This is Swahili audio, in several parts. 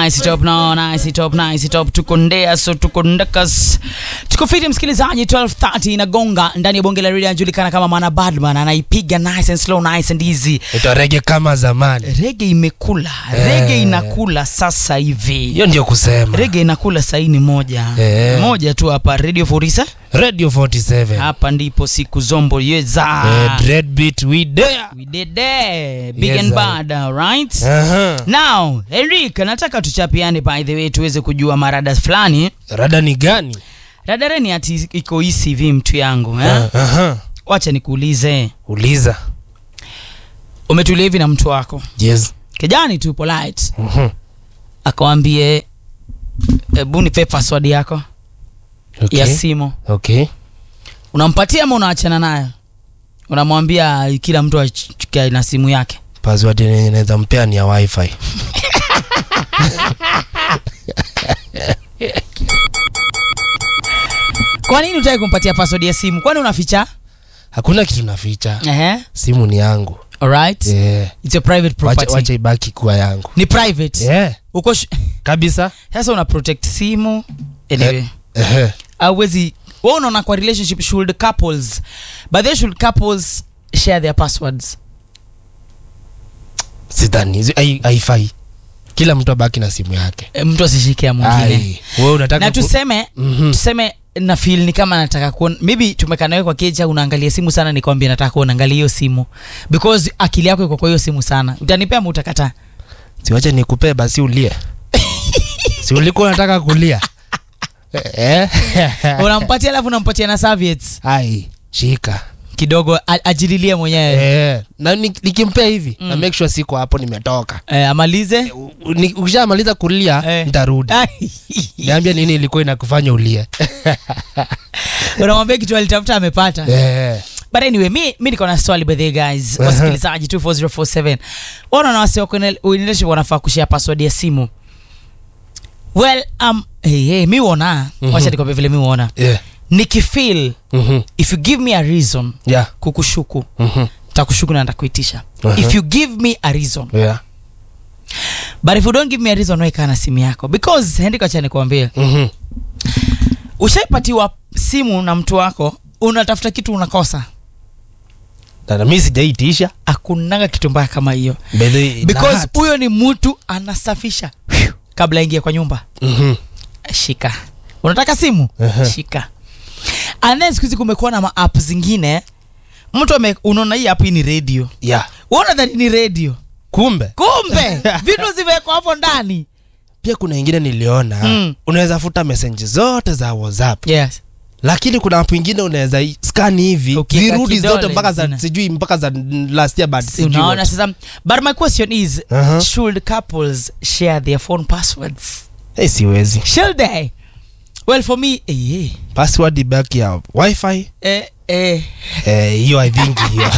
nice top no nice top nice top tuko ndea so tuko ndakas tuko fiti msikilizaji 12:30 inagonga ndani ya bonge la radio anajulikana kama Mana Badman anaipiga nice and slow nice and easy ita rege kama zamani rege imekula Eh. rege inakula sasa hivi hiyo ndio kusema rege inakula saini moja Eh. moja tu hapa radio 47 radio 47 hapa ndipo siku zombo yeza Eh, dread beat we there we did there big Yes, and sir. bad right Aha. now Eric nataka tuchapiane by the way tuweze kujua marada fulani rada ni gani radareni ati iko hii CV mtu yangu eh? Aha. wacha nikuulize uliza umetulia hivi na mtu wako yes kijani tu polite Mhm. akawambie hebu nipe password yako okay. ya simu okay unampatia ama unaachana nayo unamwambia kila mtu achukue na simu yake password yenye naweza mpea ni ya wifi kwa nini utaki kumpatia password ya simu kwani unaficha hakuna kitu naficha Ehe. simu ni yangu alright yeah. it's a private wacha, property wacha ibaki kuwa yangu ni private yeah. uko sh- kabisa sasa una protect simu anyway Ehe. awezi wa unaona kwa relationship should couples but they should couples share their passwords sidhani Zi- hai- haifai kila mtu abaki na simu yake e, mtu asishikia mwingine Ai, wewe unataka na ku- tuseme Mhm. tuseme na feel ni kama nataka kuona maybe tumekaa nawe kwa keja unaangalia simu sana nikwambia nataka kuona angalia hiyo simu because akili yako iko kwa hiyo simu sana utanipea ama utakataa siwache nikupee basi ulie si ulikuwa unataka kulia Eh? unampatia alafu unampatia na serviettes ai shika kidogo a- ajililie mwenyewe Eh, na ni- nikimpea hivi Mm. na make sure siko hapo nimetoka eh, amalize U- u- ni- ukishamaliza kulia Eh. nitarudi Ai. niambia nini ilikuwa inakufanya ulie unamwambia kitu alitafuta amepata Eh, but anyway mi, mi niko na swali by the way, guys Aha. wasikilizaji 24047 wana na wasi wako relationship wanafaa kushare password ya simu well um, hey, hey, mi uona Mhm. wacha nikwambia vile mi uona yeah. nikifeel Mhm. if you give me a reason Yeah. kukushuku Mhm. takushuku na ntakuitisha Aha. if you give me a reason Yeah. but if you don't give me a reason weka na simu yako because hendiko acha nikwambie Mhm. ushaipatiwa simu na mtu wako unatafuta kitu unakosa Na- na mi sijaitisha akunanga kitu mbaya kama hiyo By the way, because that- huyo ni mtu anasafisha Phew, kabla aingie kwa nyumba Mhm. shika unataka simu Aha. shika and then siku hizi kumekuwa na maapp zingine mtu ame unaona hii app hii ni radio Yeah. uona dhani ni radio kumbe kumbe vitu zimewekwa hapo ndani pia kuna ingine niliona Mm. unaweza futa mesenji zote za whatsapp yes lakini kuna app ingine unaweza i- scan hivi Ukiweka zirudi kidole, zote mpaka za zina- sijui mpaka za last year but Si sijui unaona what. sasa but my question is Aha. should couples share their phone passwords Eh, siwezi should they well for me eh, eh, password ibaki ya wifi eh, eh, eh, hiyo i think hiyo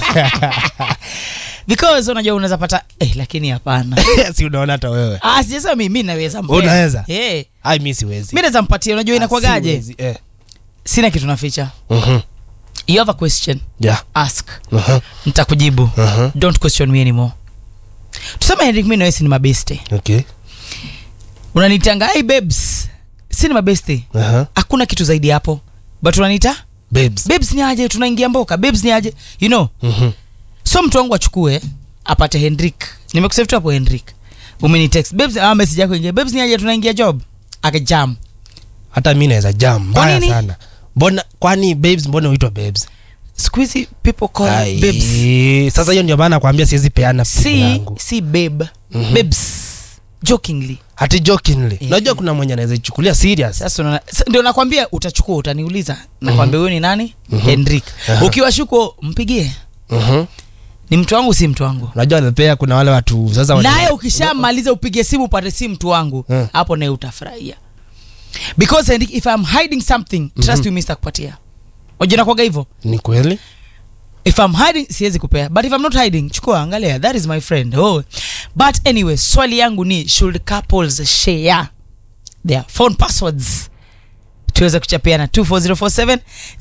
because unajua unaweza pata eh, lakini hapana si unaona hata wewe ah, sijasema mi mi naweza mpea. Unaweza? eh, ai mi siwezi mi naweza mpatia unajua Ah, inakwagaje siwezi, eh. sina kitu naficha Mhm. you have a question yeah ask Aha, nitakujibu aha. don't question me anymore tuseme henrik mi nawesi ni mabeste okay unanitanga hey babes si ni mabeste Aha. hakuna kitu zaidi hapo but unanita babes babes ni aje tunaingia mboka babes ni aje you know Mhm. so mtu wangu achukue apate hendrik nimekusave tu hapo hendrik umenitext babes ah, message yako ingia babes ni aje tunaingia job akajam hata mi naweza jam mbaya nini? sana mbona kwani babes mbona uitwa babes siku hizi people call Ai, babes sasa hiyo ndio maana nakwambia siwezi peana pigo si yangu si babe Mhm. babes jokingly hati jokingly Eh. unajua kuna mwenye anaweza ichukulia serious sasa unaona- sa- ndio nakwambia utachukua utaniuliza nakwambia huyu ni nani Mhm. hendrik Aha. ukiwa shuko mpigie Mhm. ni mtu wangu si mtu wangu unajua pia kuna wale watu sasa wenye- naye ukishamaliza upige simu upate si mtu wangu Eh. hapo naye utafurahia because Henrik, if I'm hiding something trust you Mr. kupatia ujanakwaga hivyo ni kweli if I'm hiding siwezi kupea but if I'm not hiding chukua angalia that is my friend oh. but anyway swali yangu ni should couples share their phone passwords tuweze kuchapiana 24047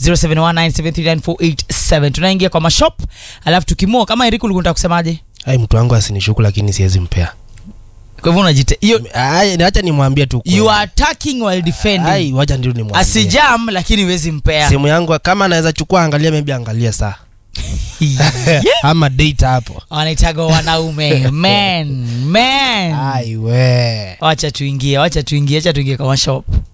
0719739487 tunaingia kwa mashop alafu tukimua kama eriku ulikuwa unataka kusemaje ai mtu wangu asinishuku lakini siwezi mpea kwa hivyo unajite hiyo Ai, acha nimwambie tu kweli. you are attacking while defending Ai, wacha ndio nimwambie. asijam lakini huwezi mpea simu yangu kama anaweza chukua angalia maybe angalia saa ama date hapo wanaitaga wanaume men men ai we wacha tuingie wacha tuingie wacha tuingie kwa mashop